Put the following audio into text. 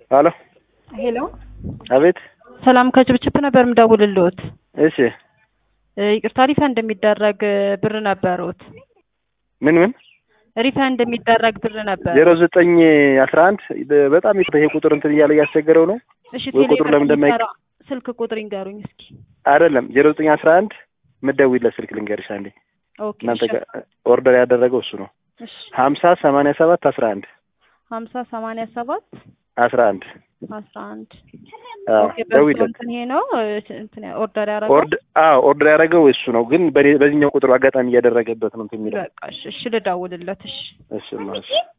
አሎ ሄሎ አቤት። ሰላም ከጭብጭብ ነበር የምደውልልዎት። እሺ ይቅርታ ሪፈንድ የሚደረግ ብር ነበሩት። ምን ምን ሪፈንድ የሚደረግ ብር ነበር። ዜሮ ዘጠኝ አስራ አንድ በጣም ይሄ ቁጥር እንትን እያለ እያስቸገረው ነው። እሺ ወይ ቁጥሩ ቴሌብር ለምን እንደማይ- የሚሰራ ስልክ ቁጥር ይንገሩኝ እስኪ። አይደለም ዜሮ ዘጠኝ አስራ አንድ ምትደውይለት ስልክ ልንገርሽ አንዴ። ኦኬ እናንተ እሺ፣ ጋር ኦርደር ያደረገው እሱ ነው። እሺ ሀምሳ ሰማንያ ሰባት አስራ አንድ ሀምሳ ሰማንያ ሰባት አስራ አንድ አስራ አንድ አዎ ኦኬ በሱ ደውይለት። እንትን ይሄ ነው እንትን ኦርደር ያደረገው ኦርድ አዎ ኦርደር ያደረገው እሱ ነው፣ ግን በኔ- በዚህኛው ቁጥሩ አጋጣሚ እያደረገበት ነው እንትን የሚለው በቃ እሺ፣ እሺ ልደውልለት እሺ እሺ እማ፣ እሺ